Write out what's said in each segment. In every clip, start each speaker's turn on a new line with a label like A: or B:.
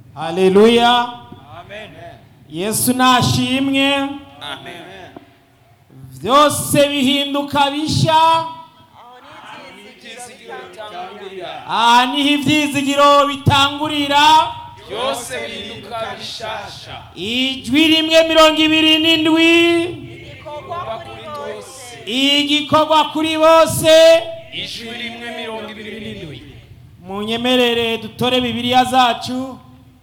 A: haleluya
B: Amen.
A: yesu nashimwe
B: Amen.
A: byose bihinduka bishya
B: Ibyizigiro bitangurira.
A: aha niho ibyizigiro bitangurira
B: Byose bihinduka bishasha.
A: ijwi rimwe mirongo ibiri n'indwi
B: Kuba kuri bose.
A: igikorwa kuri bose
B: Ijwi rimwe mirongo ibiri n'indwi.
A: munyemerere dutore bibiliya zacu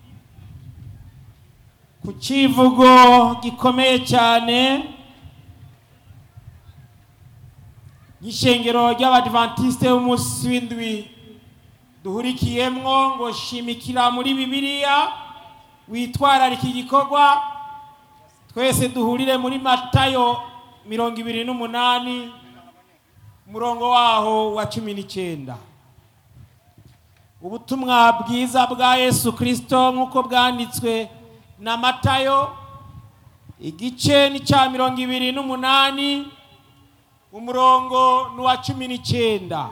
A: ku kivugo gikomeye cyane nk'ishengero ry'abadivantisite b'umunsi w'indwi duhurikiyemwo ngo shimikira muri bibiliya witwararika igikorwa twese duhurire muri matayo mirongo ibiri n'umunani umurongo waho wa cumi n'icyenda ubutumwa bwiza bwa yesu kirisito nk'uko bwanditswe na matayo igice ni cya mirongo ibiri n'umunani umurongo ni uwa cumi n'icyenda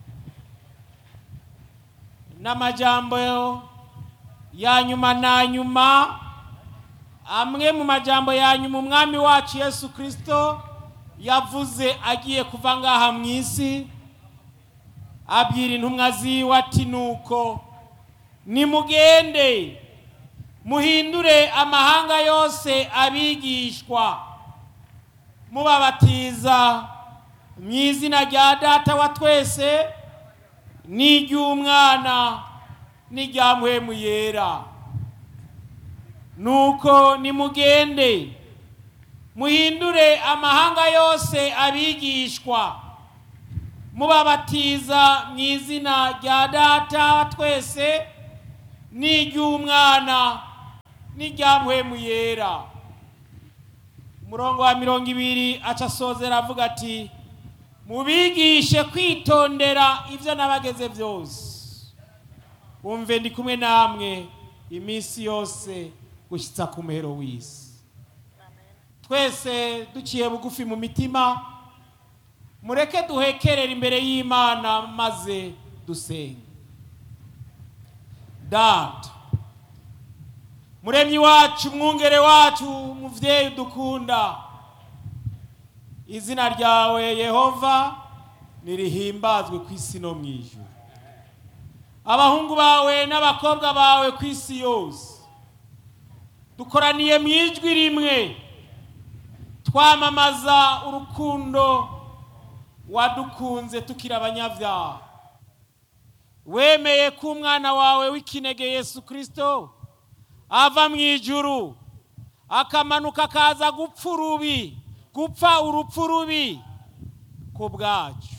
A: n'amajambo ya nyuma na nyuma amwe mu majambo ya nyuma umwami wacu yesu kirisito yavuze agiye kuva ngaha mu isi abwira intumwa ziwe ati nuko nimugende muhindure amahanga yose abigishwa mubabatiza mu izina rya data wa twese n'iry'umwana n'irya mpwemu yera nuko nimugende muhindure amahanga yose abigishwa mubabatiza mu izina rya data wa twese n'iry'umwana n'irya mpwemu yera umurongo wa mirongo ibiri aca asozera avuga ati mubigishe kwitondera ibyo nabageze byose wumve ndi kumwe namwe iminsi yose gushyitsa ku muhero w'isi twese duciye bugufi mu mitima mureke duhekerere imbere y'imana maze dusenge data muremyi wacu mwungere wacu muvyeyi dukunda izina ryawe yehova nirihimbazwe ku isi no mu ijuru abahungu bawe n'abakobwa bawe ku isi yose dukoraniye mu ijwi rimwe twamamaza urukundo wadukunze tukiri abanyabyaha wemeye ko umwana wawe w'ikinege yesu kirisito ava mu ijuru akamanuka akaza gupfa urubi gupfa urupfu rubi ku bwacu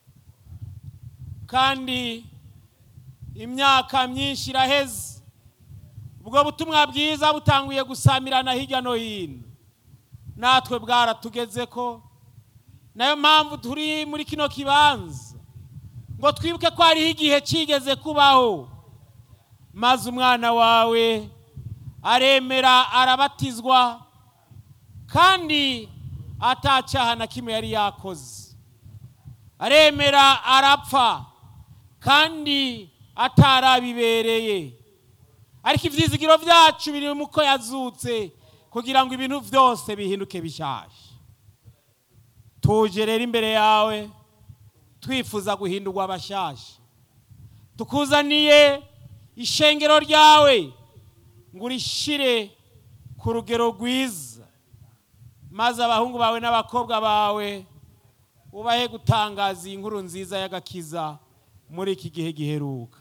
A: kandi imyaka myinshi iraheze ubwo butumwa bwiza butanguye gusamirana hirya no hino natwe bwaratugeze ko nayo mpamvu turi muri kino kibanza ngo twibuke ko hariho igihe kigeze kubaho maze umwana wawe aremera arabatizwa kandi atacyaha na kimwe yari yakoze aremera arapfa kandi atarabibereye ariko ibyizigiro byacu biri mu ko yazutse kugira ngo ibintu byose bihinduke bishyashya tuje rero imbere yawe twifuza guhindurwa abashyashya tukuzaniye ishengero ryawe ngo urishire ku rugero rwiza maze abahungu bawe n'abakobwa bawe ubahe gutangaza iyi nkuru nziza y'agakiza muri iki gihe giheruka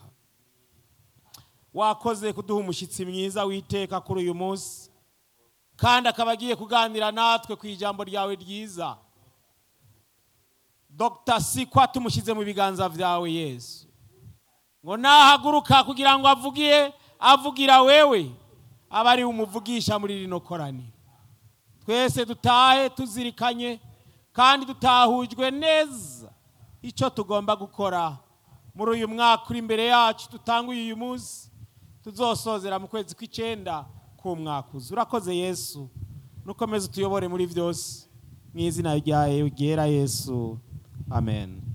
A: wakoze kuduha umushyitsi mwiza witeka kuri uyu munsi kandi akaba agiye kuganira natwe ku ijambo ryawe ryiza dr sikwa tumushyize mu biganza byawe yesu ngo nahaguruka kugira ngo avugiye avugira wewe aba ari umuvugisha muri rino koraniro twese dutahe tuzirikanye kandi dutahujwe neza icyo tugomba gukora muri uyu mwaka uri imbere yacu dutanguye uyu munsi tuzosozera mu kwezi kw'icyenda k'umwaka uza urakoze yesu nukomeze utuyobore muri byose mu izina rya ryera yesu amen